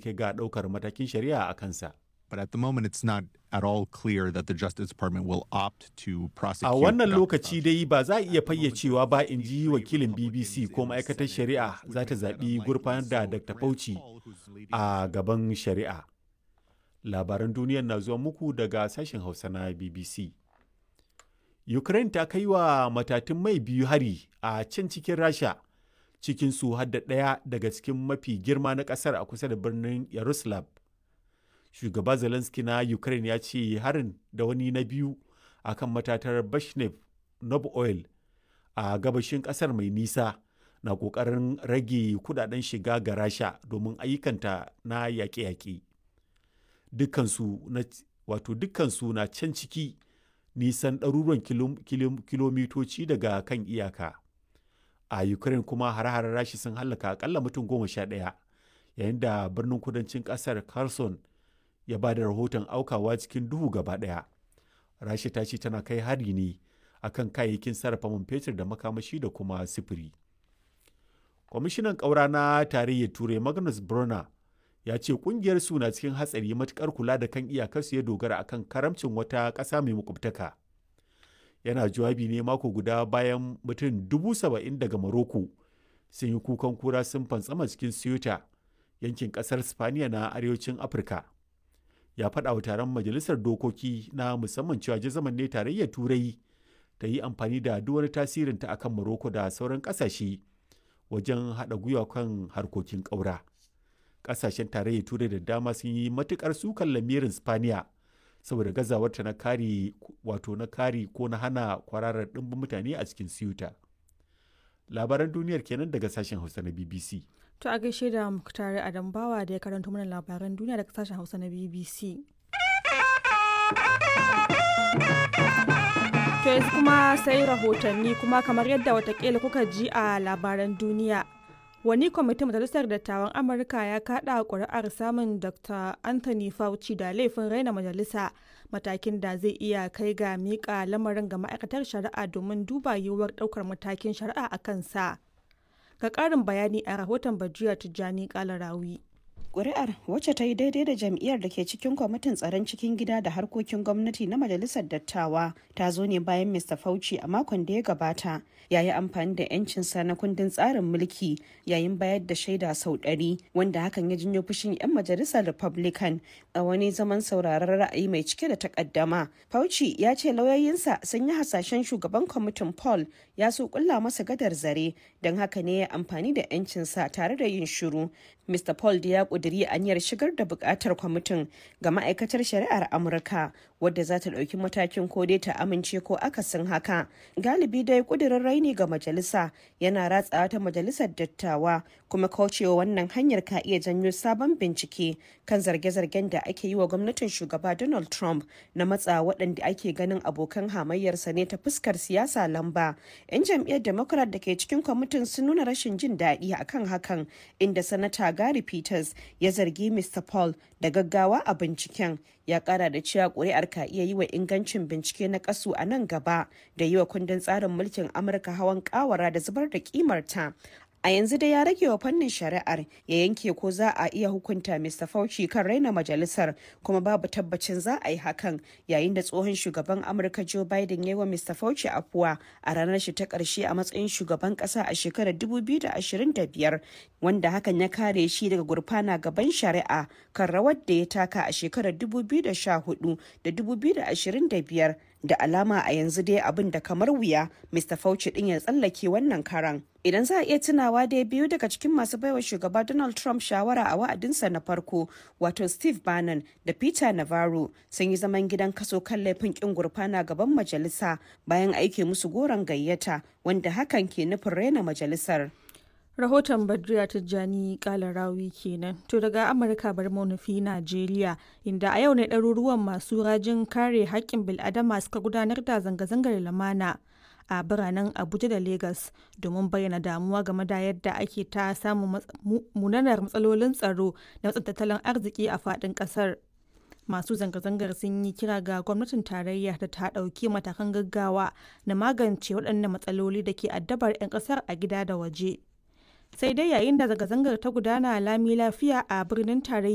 kai ga ɗaukar matakin shari'a a kansa. But at the moment, it's not at all clear that the Justice Department will opt to prosecute. A wannan Dr. lokaci dai ba za a iya fayyacewa ba in ji wakilin BBC ko ma'aikatar shari'a za ta zaɓi gurfanar da Dr. Fauci a gaban shari'a. Labaran duniyar na zuwa muku daga sashen Hausa na BBC. Ukraine ta kai wa matatun mai biyu hari a can cikin Rasha, cikin su hadda ɗaya daga cikin mafi girma na ƙasar a kusa da birnin Yaroslav. Shugaba Zelensky na Ukraine ya ce harin da wani na biyu a kan matatar Bashnev Nob Oil a gabashin ƙasar mai nisa na ƙoƙarin rage kudaden shiga ga Rasha domin ayyukanta na yaƙe-yaƙe. Dukkansu na wato dukkansu na can ciki nisan ɗaruruwan kilom- kilom- kilomitoci daga kan iyaka. A Ukraine kuma hare-haren rashi sun hallaka akalla mutum goma sha ɗaya, yayin da birnin kudancin ƙasar Kherson ya ba da rahoton aukawa cikin duhu gaba ɗaya. Rashi ta ce tana kai hari ne akan kayayyakin sarrafa man fetur da makamashi da kuma sifiri. Kwamishinan ƙaura na tarayyar Turai Magnus Brunner ya ce kungiyar su na cikin hatsari matukar kula da kan iyakarsu ya dogara akan karamcin wata ƙasa mai makwabtaka yana jawabi ne mako guda bayan mutum dubu saba'in daga maroko sun yi kukan kura sun fantsama cikin ceuta yankin ƙasar spaniya na arewacin afirka ya faɗa wa taron majalisar dokoki na musamman cewa jazaman ne tarayyar turai ta yi amfani da duk wani tasirinta akan maroko da sauran ƙasashe wajen haɗa gwiwa kan harkokin ƙaura. kasashen tarayyar turai da dama sun yi matukar sukan lamirin spaniya saboda gazawarta na kare wato na kare ko na hana kwararar ɗimbin mutane a cikin siyuta labaran duniyar kenan daga sashen hausa na bbc To a gaishe da Muktari Adam Bawa da ya karanto mana labaran duniya daga sashen Hausa na BBC. To yanzu kuma sai rahotanni kuma kamar yadda watakila kuka ji a labaran duniya. Wani kwamitin Majalisar Dattawan Amurka ya kaɗa ƙuri'ar samun Dr. Anthony Fauci da laifin raina majalisa matakin da zai iya kai ga miƙa lamarin ga ma'aikatar shari'a domin duba yiwuwar ɗaukar matakin shari'a a kansa. Ga ƙarin bayani a rahoton Bajiya Tijjani Kalarawi. Ƙuri'ar wacce ta yi daidai da jam'iyyar da ke cikin kwamitin tsaron cikin gida da harkokin gwamnati na majalisar dattawa ta zo ne bayan Mr. Fauci a makon da ya gabata ya yi amfani da 'yancinsa na kundin tsarin mulki yayin bayar da shaida sau ɗari wanda hakan ya janyo fushin 'yan majalisar Republican a wani zaman sauraron ra'ayi mai cike da takaddama. Fauci ya ce lauyoyinsa sun yi hasashen shugaban kwamitin Paul ya so kulla masa gadar zare don haka ne ya amfani da 'yancinsa tare da yin shiru. Mr. Paul da ya kuduri aniyar shigar da bukatar kwamitin ga ma'aikatar shari'ar Amurka wadda za ta ɗauki matakin ko dai ta amince ko akasin haka. Galibi dai kudirin raini ga majalisa yana ratsawa ta majalisar dattawa kuma kaucewa wannan hanyar ka iya janyo sabon bincike kan zarge-zargen da ake yi wa gwamnatin shugaba Donald Trump na matsa waɗanda ake ganin abokan hamayyarsa ne ta fuskar siyasa lamba. 'Yan jam'iyyar Democrat da ke cikin kwamitin sun nuna rashin jin daɗi akan hakan inda sanata Gary Peters ya zargi Mr. Paul da gaggawa a binciken ya kara da cewa kuri'ar ka iya yi wa ingancin bincike na kasu a nan gaba da yi wa kundin tsarin mulkin Amurka hawan kawara da zubar da kimarta. A yanzu dai ya rage wa fannin shari'ar ya yanke ko za a iya hukunta Mr. Fauci kan raina majalisar kuma babu tabbacin za a yi hakan yayin da tsohon shugaban Amurka Joe Biden ya yi wa Mr. Fauci afuwa a ranar shi ta ƙarshe a matsayin shugaban ƙasa a shekarar 2025 wanda hakan ya kare shi daga gurfana gaban shari'a kan rawar da ya taka a shekarar 2014 da 2025 da alama a yanzu dai abin da kamar wuya Mr. Fauci din ya tsallake wannan karan. Idan za a iya tunawa dai biyu daga cikin masu baiwa shugaba Donald Trump shawara a wa'adinsa na farko wato Steve Bannon da Peter Navarro sun yi zaman gidan kaso kan laifin kin gurfana gaban majalisa bayan aike musu goron gayyata wanda hakan ke nufin raina majalisar. rahoton badriya tijjani kalarawi kenan to daga amurka bar nufi najeriya inda a yau ne ɗaruruwan masu rajin kare haƙƙin bil'adama suka gudanar da zanga-zangar lamana a biranen abuja da lagos domin bayyana damuwa game da yadda ake ta samun munanar matsalolin tsaro da matsin tattalin arziki a faɗin ƙasar masu zanga-zangar sun yi kira ga gwamnatin tarayya da ta ɗauki matakan gaggawa na magance waɗannan matsaloli da ke addabar 'yan ƙasar a gida da waje sai dai yayin da zanga-zangar ta gudana lami lafiya a birnin tarayya